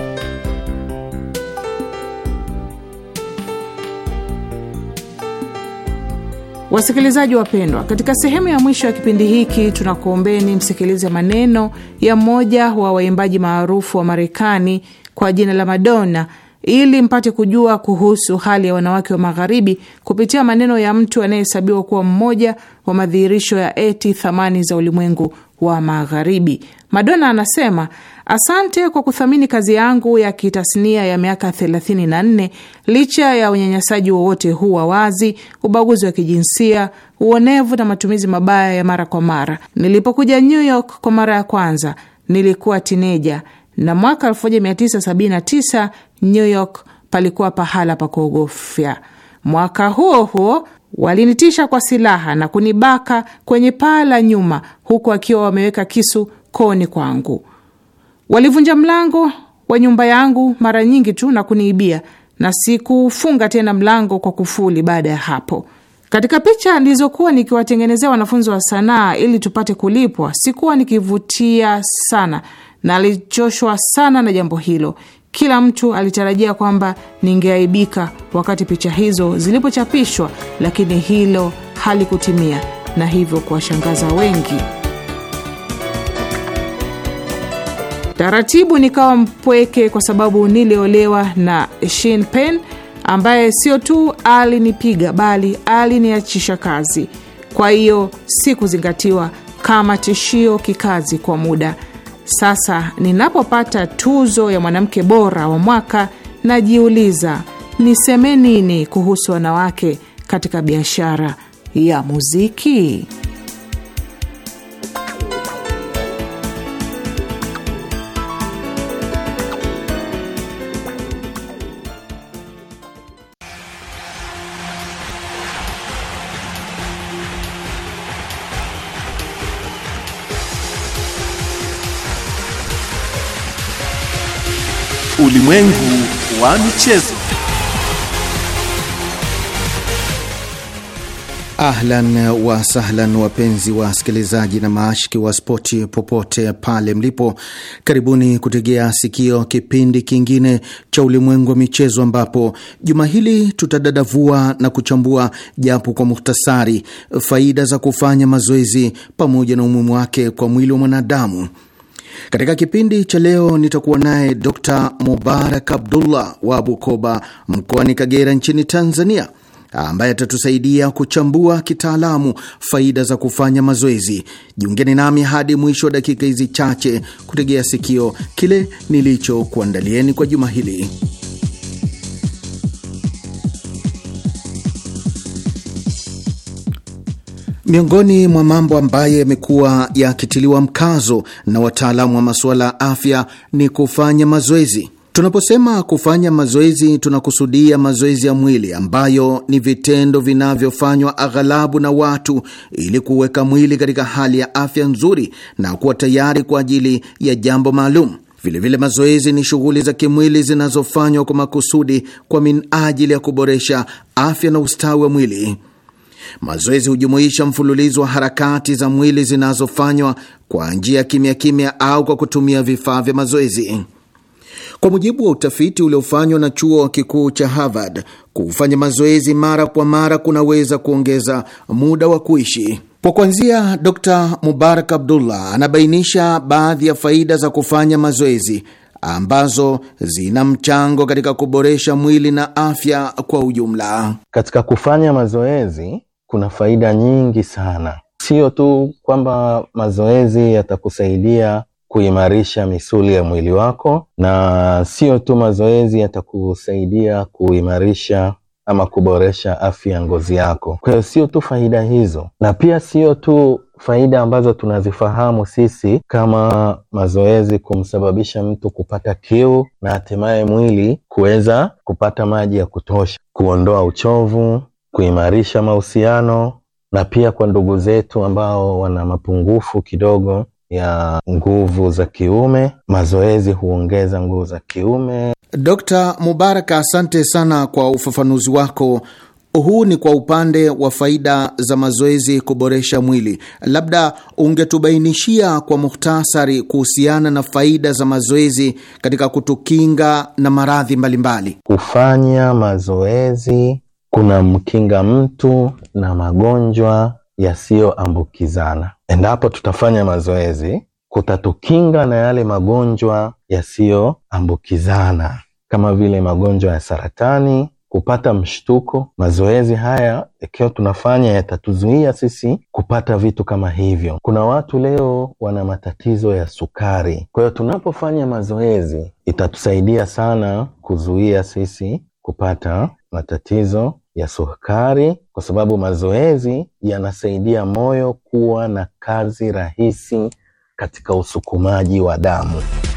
Wasikilizaji wapendwa, katika sehemu ya mwisho ya kipindi hiki tunakuombeni msikilize maneno ya mmoja wa waimbaji maarufu wa Marekani kwa jina la Madonna ili mpate kujua kuhusu hali ya wanawake wa Magharibi kupitia maneno ya mtu anayehesabiwa kuwa mmoja wa madhihirisho ya eti thamani za ulimwengu wa Magharibi. Madonna anasema asante kwa kuthamini kazi yangu ya kitasnia ya miaka 34 licha ya unyanyasaji wowote huu wa wazi, ubaguzi wa kijinsia, uonevu na matumizi mabaya ya mara kwa mara. Nilipokuja New York kwa mara ya kwanza nilikuwa tineja na mwaka 1979 New York palikuwa pahala pa kuogofya. Mwaka huo huo walinitisha kwa silaha na kunibaka kwenye paa la nyuma, huku wakiwa wameweka kisu koni kwangu. Walivunja mlango wa nyumba yangu mara nyingi tu na kuniibia, na sikufunga tena mlango kwa kufuli baada ya hapo. Katika picha nilizokuwa nikiwatengenezea wanafunzi wa sanaa ili tupate kulipwa, sikuwa nikivutia sana na alichoshwa sana na jambo hilo. Kila mtu alitarajia kwamba ningeaibika wakati picha hizo zilipochapishwa, lakini hilo halikutimia na hivyo kuwashangaza wengi. Taratibu nikawa mpweke kwa sababu niliolewa na Shin Pen ambaye sio tu alinipiga bali aliniachisha kazi. Kwa hiyo sikuzingatiwa kama tishio kikazi kwa muda. Sasa ninapopata tuzo ya mwanamke bora wa mwaka, najiuliza niseme nini kuhusu wanawake katika biashara ya muziki? Ulimwengu wa michezo. Ahlan wa sahlan, wapenzi wa wasikilizaji na maashiki wa spoti popote pale mlipo, karibuni kutegea sikio kipindi kingine cha ulimwengu wa michezo, ambapo juma hili tutadadavua na kuchambua japo kwa muhtasari faida za kufanya mazoezi pamoja na umuhimu wake kwa mwili wa mwanadamu. Katika kipindi cha leo nitakuwa naye Dr Mubarak Abdullah wa Bukoba mkoani Kagera nchini Tanzania, ambaye atatusaidia kuchambua kitaalamu faida za kufanya mazoezi. Jiungeni nami hadi mwisho wa dakika hizi chache kutegea sikio kile nilichokuandalieni kwa juma hili. Miongoni mwa mambo ambayo yamekuwa yakitiliwa mkazo na wataalamu wa masuala ya afya ni kufanya mazoezi. Tunaposema kufanya mazoezi, tunakusudia mazoezi ya mwili ambayo ni vitendo vinavyofanywa aghalabu na watu ili kuweka mwili katika hali ya afya nzuri na kuwa tayari kwa ajili ya jambo maalum. Vilevile, mazoezi ni shughuli za kimwili zinazofanywa kwa makusudi kwa minajili ya kuboresha afya na ustawi wa mwili. Mazoezi hujumuisha mfululizo wa harakati za mwili zinazofanywa kwa njia ya kimya kimya au kwa kutumia vifaa vya mazoezi. Kwa mujibu wa utafiti uliofanywa na chuo kikuu cha Harvard, kufanya mazoezi mara kwa mara kunaweza kuongeza muda wa kuishi. Kwa kuanzia, Dr Mubarak Abdullah anabainisha baadhi ya faida za kufanya mazoezi ambazo zina mchango katika kuboresha mwili na afya kwa ujumla. Katika kufanya mazoezi kuna faida nyingi sana, sio tu kwamba mazoezi yatakusaidia kuimarisha misuli ya mwili wako, na sio tu mazoezi yatakusaidia kuimarisha ama kuboresha afya ya ngozi yako. Kwa hiyo sio tu faida hizo, na pia sio tu faida ambazo tunazifahamu sisi kama mazoezi kumsababisha mtu kupata kiu na hatimaye mwili kuweza kupata maji ya kutosha, kuondoa uchovu, kuimarisha mahusiano, na pia kwa ndugu zetu ambao wana mapungufu kidogo ya nguvu za kiume, mazoezi huongeza nguvu za kiume. Dr. Mubaraka, asante sana kwa ufafanuzi wako. Huu ni kwa upande wa faida za mazoezi kuboresha mwili. Labda ungetubainishia kwa muhtasari kuhusiana na faida za mazoezi katika kutukinga na maradhi mbalimbali. Kufanya mazoezi kuna mkinga mtu na magonjwa yasiyoambukizana. Endapo tutafanya mazoezi, kutatukinga na yale magonjwa yasiyoambukizana kama vile magonjwa ya saratani, kupata mshtuko. Mazoezi haya ikiwa tunafanya yatatuzuia sisi kupata vitu kama hivyo. Kuna watu leo wana matatizo ya sukari, kwa hiyo tunapofanya mazoezi itatusaidia sana kuzuia sisi kupata matatizo ya sukari, kwa sababu mazoezi yanasaidia moyo kuwa na kazi rahisi katika usukumaji wa damu.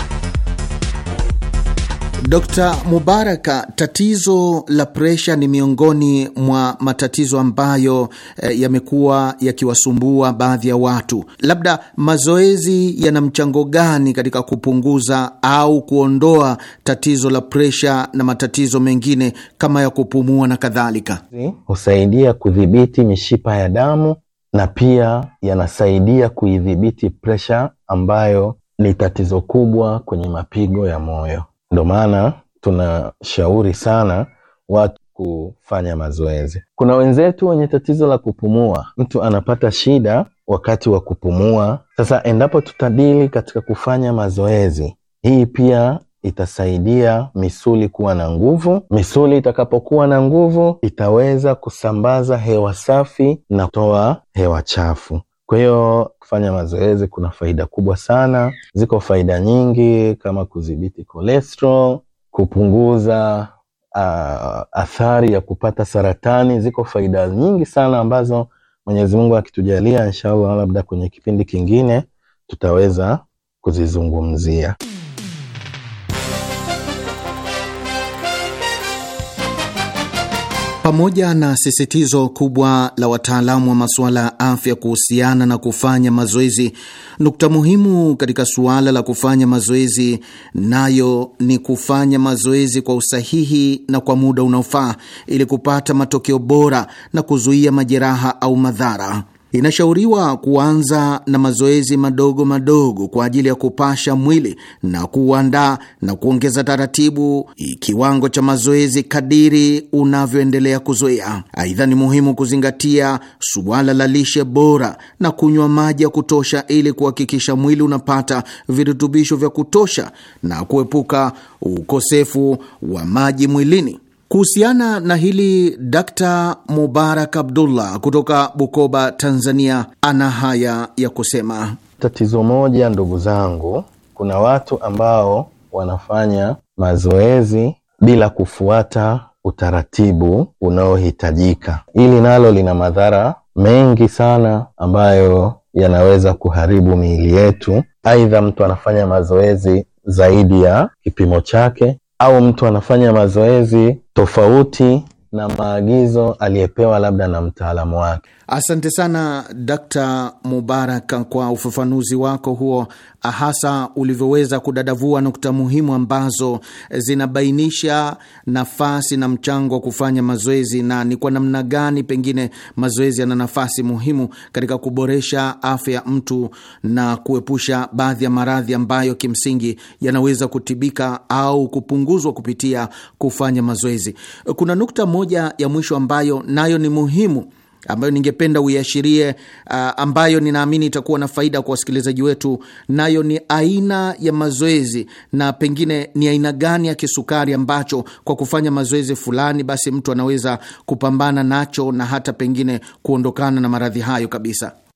Dr. Mubaraka, tatizo la presha ni miongoni mwa matatizo ambayo eh, yamekuwa yakiwasumbua baadhi ya watu. Labda mazoezi yana mchango gani katika kupunguza au kuondoa tatizo la presha na matatizo mengine kama ya kupumua na kadhalika? Husaidia kudhibiti mishipa ya damu na pia yanasaidia kuidhibiti presha ambayo ni tatizo kubwa kwenye mapigo ya moyo. Ndo maana tunashauri sana watu kufanya mazoezi. Kuna wenzetu wenye tatizo la kupumua, mtu anapata shida wakati wa kupumua. Sasa endapo tutadili katika kufanya mazoezi, hii pia itasaidia misuli kuwa na nguvu. Misuli itakapokuwa na nguvu, itaweza kusambaza hewa safi na kutoa hewa chafu. Kwa hiyo kufanya mazoezi kuna faida kubwa sana. Ziko faida nyingi kama kudhibiti cholesterol, kupunguza uh, athari ya kupata saratani. Ziko faida nyingi sana ambazo Mwenyezi Mungu akitujalia, inshallah, labda kwenye kipindi kingine tutaweza kuzizungumzia. Pamoja na sisitizo kubwa la wataalamu wa masuala ya afya kuhusiana na kufanya mazoezi, nukta muhimu katika suala la kufanya mazoezi nayo ni kufanya mazoezi kwa usahihi na kwa muda unaofaa ili kupata matokeo bora na kuzuia majeraha au madhara. Inashauriwa kuanza na mazoezi madogo madogo kwa ajili ya kupasha mwili na kuuandaa na kuongeza taratibu kiwango cha mazoezi kadiri unavyoendelea kuzoea. Aidha, ni muhimu kuzingatia suala la lishe bora na kunywa maji ya kutosha ili kuhakikisha mwili unapata virutubisho vya kutosha na kuepuka ukosefu wa maji mwilini. Kuhusiana na hili Dr. Mubarak Abdullah kutoka Bukoba, Tanzania, ana haya ya kusema. Tatizo moja, ndugu zangu, kuna watu ambao wanafanya mazoezi bila kufuata utaratibu unaohitajika. Hili nalo lina madhara mengi sana ambayo yanaweza kuharibu miili yetu. Aidha, mtu anafanya mazoezi zaidi ya kipimo chake au mtu anafanya mazoezi tofauti na maagizo aliyepewa labda na mtaalamu wake. Asante sana Dr. Mubarak kwa ufafanuzi wako huo, hasa ulivyoweza kudadavua nukta muhimu ambazo zinabainisha nafasi na mchango wa kufanya mazoezi na ni kwa namna gani pengine mazoezi yana nafasi muhimu katika kuboresha afya ya mtu na kuepusha baadhi ya maradhi ambayo kimsingi yanaweza kutibika au kupunguzwa kupitia kufanya mazoezi. Kuna nukta moja ya mwisho ambayo nayo ni muhimu ambayo ningependa uiashirie, uh, ambayo ninaamini itakuwa na faida kwa wasikilizaji wetu, nayo ni aina ya mazoezi na pengine ni aina gani ya kisukari ambacho kwa kufanya mazoezi fulani basi mtu anaweza kupambana nacho na hata pengine kuondokana na maradhi hayo kabisa.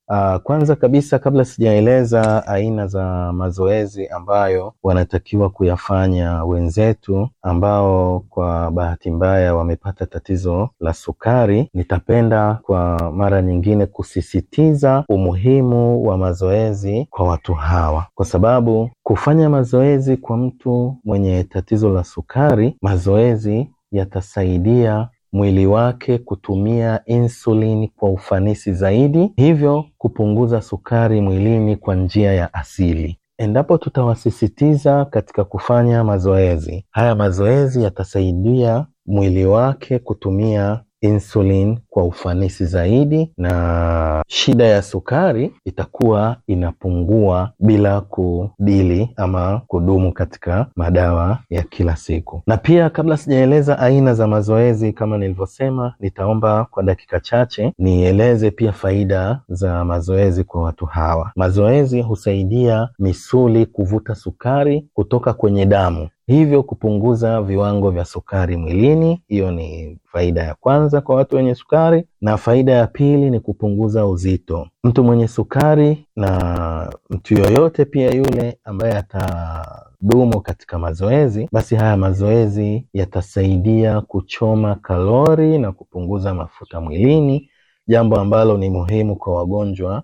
Uh, kwanza kabisa kabla sijaeleza aina za mazoezi ambayo wanatakiwa kuyafanya wenzetu ambao kwa bahati mbaya wamepata tatizo la sukari, nitapenda kwa mara nyingine kusisitiza umuhimu wa mazoezi kwa watu hawa, kwa sababu kufanya mazoezi kwa mtu mwenye tatizo la sukari, mazoezi yatasaidia mwili wake kutumia insulin kwa ufanisi zaidi, hivyo kupunguza sukari mwilini kwa njia ya asili. Endapo tutawasisitiza katika kufanya mazoezi haya, mazoezi yatasaidia mwili wake kutumia insulin kwa ufanisi zaidi, na shida ya sukari itakuwa inapungua bila kudili ama kudumu katika madawa ya kila siku. Na pia kabla sijaeleza aina za mazoezi, kama nilivyosema, nitaomba kwa dakika chache nieleze pia faida za mazoezi kwa watu hawa. Mazoezi husaidia misuli kuvuta sukari kutoka kwenye damu hivyo kupunguza viwango vya sukari mwilini. Hiyo ni faida ya kwanza kwa watu wenye sukari, na faida ya pili ni kupunguza uzito. Mtu mwenye sukari na mtu yoyote pia yule ambaye atadumu katika mazoezi, basi haya mazoezi yatasaidia kuchoma kalori na kupunguza mafuta mwilini, jambo ambalo ni muhimu kwa wagonjwa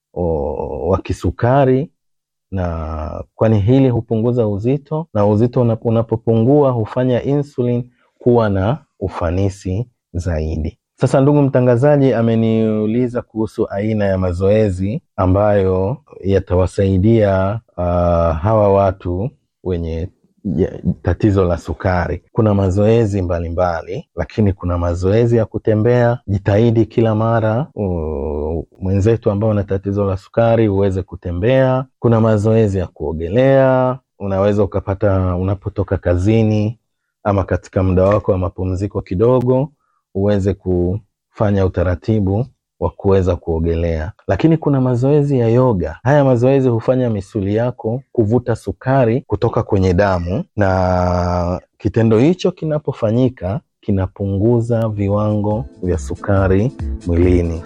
wa kisukari na kwani hili hupunguza uzito na uzito unapopungua hufanya insulin kuwa na ufanisi zaidi. Sasa ndugu mtangazaji ameniuliza kuhusu aina ya mazoezi ambayo yatawasaidia uh, hawa watu wenye tatizo la sukari. Kuna mazoezi mbalimbali mbali, lakini kuna mazoezi ya kutembea. Jitahidi kila mara uh, mwenzetu ambao una tatizo la sukari uweze kutembea. Kuna mazoezi ya kuogelea, unaweza ukapata unapotoka kazini ama katika muda wako wa mapumziko kidogo, uweze kufanya utaratibu wa kuweza kuogelea. Lakini kuna mazoezi ya yoga. Haya mazoezi hufanya misuli yako kuvuta sukari kutoka kwenye damu, na kitendo hicho kinapofanyika kinapunguza viwango vya sukari mwilini.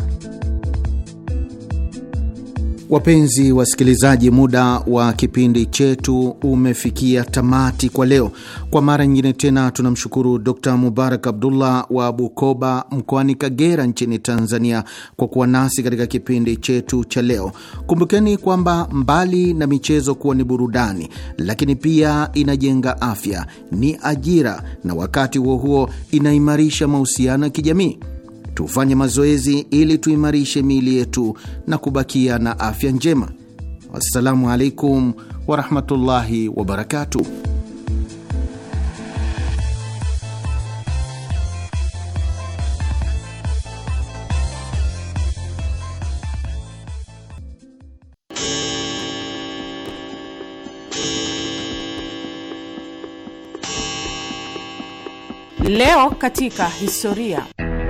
Wapenzi wasikilizaji, muda wa kipindi chetu umefikia tamati kwa leo. Kwa mara nyingine tena tunamshukuru Dr Mubarak Abdullah wa Bukoba mkoani Kagera nchini Tanzania kwa kuwa nasi katika kipindi chetu cha leo. Kumbukeni kwamba mbali na michezo kuwa ni burudani, lakini pia inajenga afya, ni ajira, na wakati huo huo inaimarisha mahusiano ya kijamii. Tufanye mazoezi ili tuimarishe miili yetu na kubakia na afya njema. Wassalamu alaikum warahmatullahi wabarakatuh. Leo katika historia.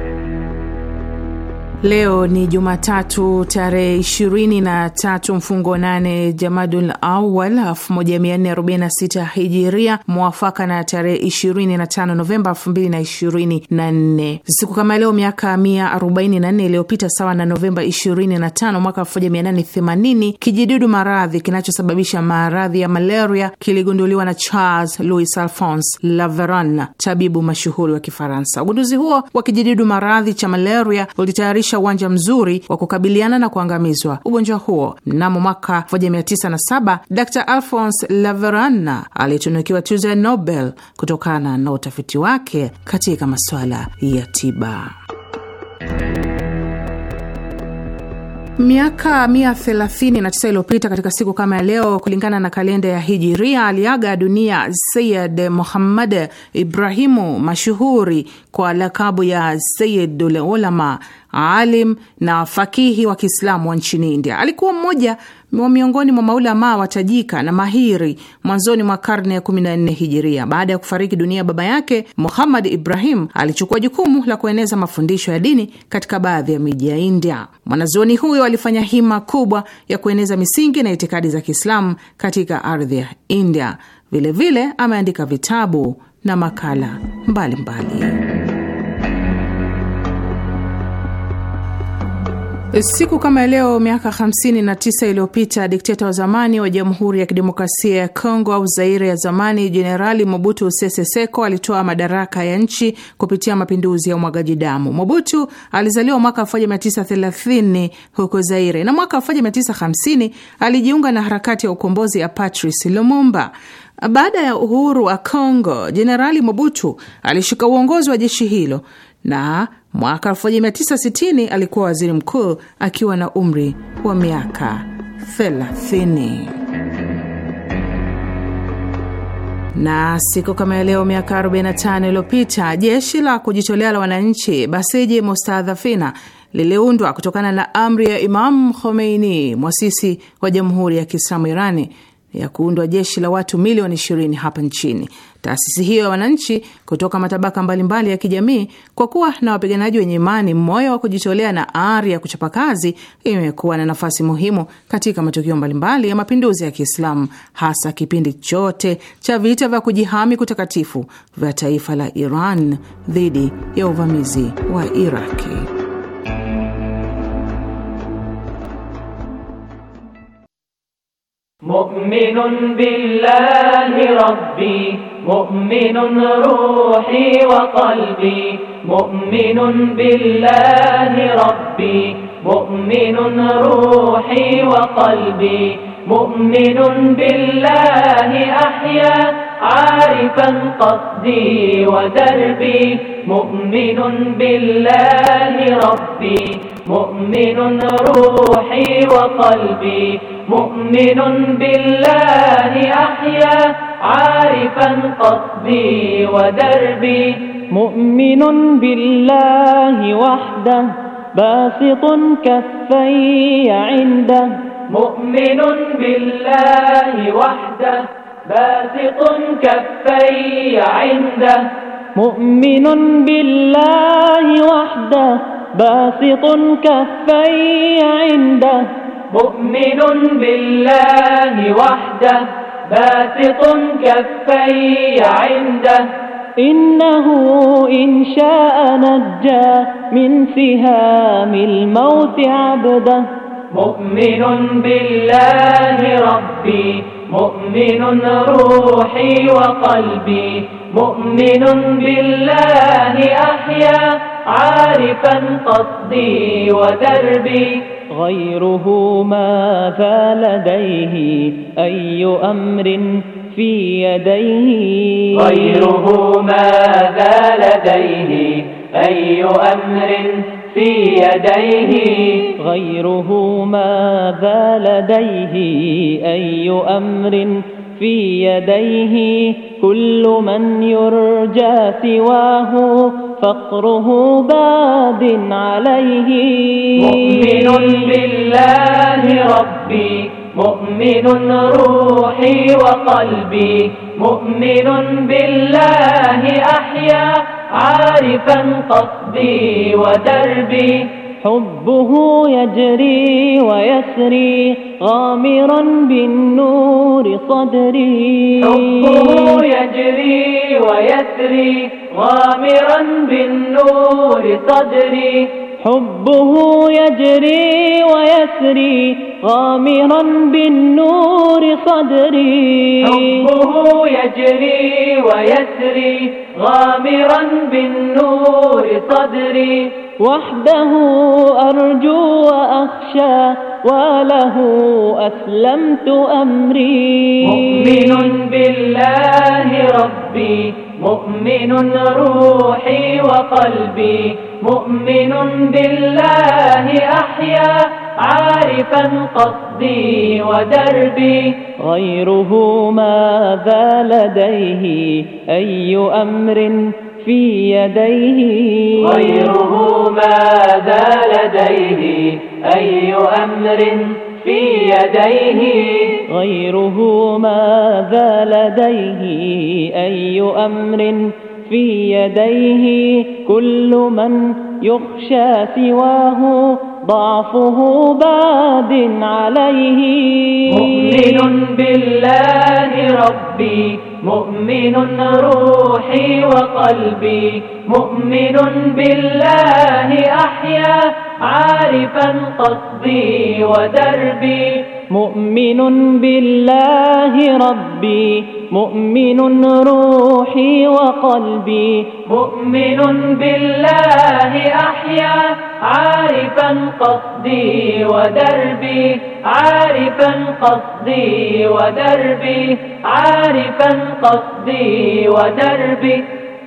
Leo ni Jumatatu tarehe 23 mfungo 8 Jamadul Awal 1446 Hijiria, mwafaka na tarehe 25 Novemba 2024. Siku kama leo miaka 144 iliyopita, sawa na Novemba 25 mwaka 1880, kijidudu maradhi kinachosababisha maradhi ya malaria kiligunduliwa na Charles Louis Alphonse Laveran, tabibu mashuhuri wa Kifaransa. Ugunduzi huo wa kijidudu maradhi cha malaria ulitayarisha uwanja mzuri wa kukabiliana na kuangamizwa ugonjwa huo. Mnamo mwaka 1907 Dr Alphonse Laveran alitunukiwa tuzo ya Nobel kutokana na utafiti wake katika masuala ya tiba. Miaka mia thelathini na tisa iliyopita katika siku kama ya leo, kulingana na kalenda ya Hijiria, aliaga dunia Sayid Muhammad Ibrahimu, mashuhuri kwa lakabu ya Sayidul Ulama, alim na fakihi wa Kiislamu wa nchini India. Alikuwa mmoja wa miongoni mwa maulamaa watajika na mahiri mwanzoni mwa karne ya 14 hijiria. Baada ya kufariki dunia baba yake, Muhammad Ibrahim alichukua jukumu la kueneza mafundisho ya dini katika baadhi ya miji ya India. Mwanazuoni huyo alifanya hima kubwa ya kueneza misingi na itikadi za Kiislamu katika ardhi ya India. Vilevile ameandika vitabu na makala mbalimbali mbali. Siku kama leo miaka 59 iliyopita dikteta wa zamani wa Jamhuri ya Kidemokrasia ya Kongo au Zaire ya zamani, Jenerali Mobutu Sese Seko alitoa madaraka ya nchi kupitia mapinduzi ya umwagaji damu. Mobutu alizaliwa mwaka 1930 huko Zaire na mwaka 1950 alijiunga na harakati ya ukombozi ya Patrice Lumumba. Baada ya uhuru wa Kongo, Jenerali Mobutu alishika uongozi wa jeshi hilo na mwaka 1960 alikuwa waziri mkuu akiwa na umri wa miaka 30. Na siku kama ya leo miaka 45 iliyopita jeshi la kujitolea la wananchi Basiji Mustadhafina liliundwa kutokana na amri ya Imam Khomeini, mwasisi wa Jamhuri ya Kiislamu Irani ya kuundwa jeshi la watu milioni 20 hapa nchini. Taasisi hiyo ya wananchi kutoka matabaka mbalimbali mbali ya kijamii, kwa kuwa na wapiganaji wenye imani, moyo wa kujitolea na ari ya kuchapa kazi, imekuwa na nafasi muhimu katika matukio mbalimbali ya mapinduzi ya Kiislamu, hasa kipindi chote cha vita vya kujihami kutakatifu vya taifa la Iran dhidi ya uvamizi wa Iraki. مؤمن بالله ربي مؤمن روحي وقلبي مؤمن بالله ربي مؤمن روحي وقلبي مؤمن بالله أحيا عارفا قصدي ودربي مؤمن بالله ربي مؤمن روحي وقلبي مؤمن بالله أحيا عارفا قصدي ودربي مؤمن بالله وحده باسط كفي عنده مؤمن بالله وحده باسط كفي عنده مؤمن بالله وحده باسط كفي عنده مؤمن بالله وحده باسط كفي عنده إنه إن شاء نجى من سهام الموت عبده مؤمن بالله ربي مؤمن روحي وقلبي مؤمن بالله أحيا عارفا قصدي ودربي غيره ماذا لديه أي أمر في يديه غيره ماذا لديه أي أمر في يديه غيره ماذا لديه أي أمر في يديه كل من يرجى سواه فقره باد عليه مؤمن بالله ربي مؤمن روحي وقلبي مؤمن بالله أحيا عارفا قصدي ودربي حبه يجري ويسري غامرا بالنور صدري حبه يجري ويسري غامرا بالنور صدري حبه يجري ويسري غامرا بالنور صدري حبه يجري ويسري غامرا بالنور صدري وحده أرجو وأخشى وله أسلمت أمري مؤمن بالله ربي مؤمن روحي وقلبي مؤمن بالله أحيا عارفا قصدي ودربي غيره ماذا لديه أي أمر في يديه غيره ماذا لديه أي أمر في يديه غيره ماذا لديه أي أمر في يديه كل من يخشى سواه ضعفه باد عليه مؤمن بالله ربي مؤمن روحي وقلبي مؤمن بالله أحيا عارفا قصدي ودربي مؤمن بالله ربي مؤمن روحي وقلبي مؤمن بالله أحيا عارفا قصدي ودربي عارفا قصدي ودربي عارفا قصدي ودربي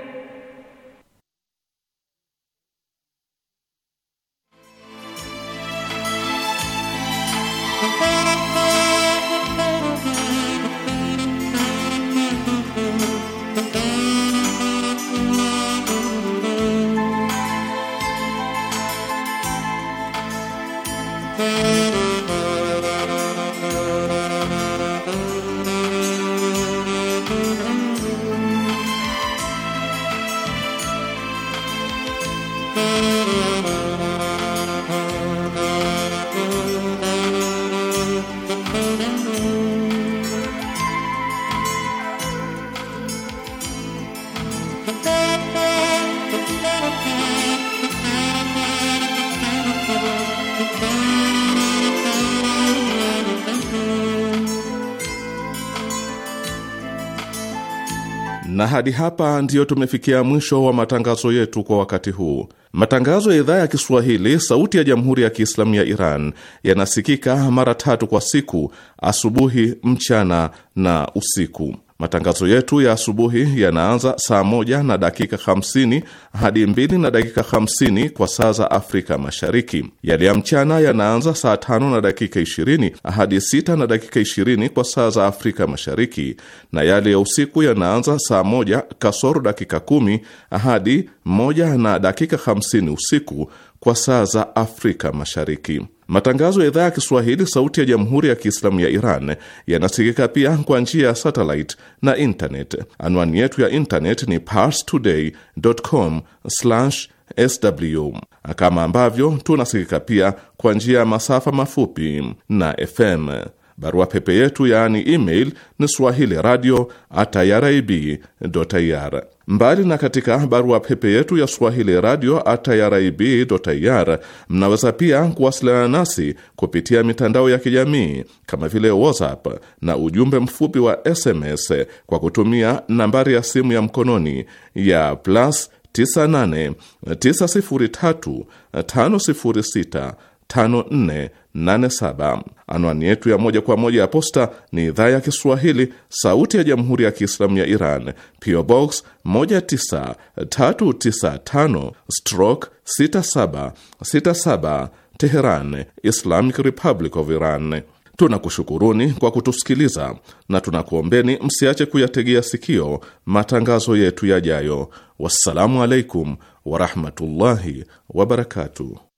Na hadi hapa ndiyo tumefikia mwisho wa matangazo yetu kwa wakati huu. Matangazo ya idhaa ya Kiswahili sauti ya Jamhuri ya Kiislamu ya Iran yanasikika mara tatu kwa siku: asubuhi, mchana na usiku. Matangazo yetu ya asubuhi yanaanza saa moja na dakika 50 hadi mbili na dakika 50 kwa saa za Afrika Mashariki. Yale ya mchana yanaanza saa tano na dakika 20 hadi sita na dakika 20 kwa saa za Afrika Mashariki, na yale ya usiku yanaanza saa moja kasoro dakika kumi hadi moja na dakika 50 usiku kwa saa za Afrika Mashariki. Matangazo ya idhaa ya Kiswahili sauti ya Jamhuri ya Kiislamu ya Iran yanasikika pia kwa njia ya satellite na internet. Anwani yetu ya internet ni parstoday.com/sw, kama ambavyo tunasikika pia kwa njia ya masafa mafupi na FM. Barua pepe yetu yaani email ni swahili radio at irib.ir. Mbali na katika barua pepe yetu ya swahili radio at irib.ir, mnaweza pia kuwasiliana nasi kupitia mitandao ya kijamii kama vile WhatsApp na ujumbe mfupi wa SMS kwa kutumia nambari ya simu ya mkononi ya plus 98 903 506 5487. Anwani yetu ya moja kwa moja ya posta ni idhaa ya Kiswahili, sauti ya jamhuri ya kiislamu ya Iran, PO Box 19395 stroke 6767 Teheran, Islamic Republic of Iran. Tunakushukuruni kwa kutusikiliza na tunakuombeni msiache kuyategea sikio matangazo yetu yajayo. Wassalamu alaikum warahmatullahi wabarakatuh.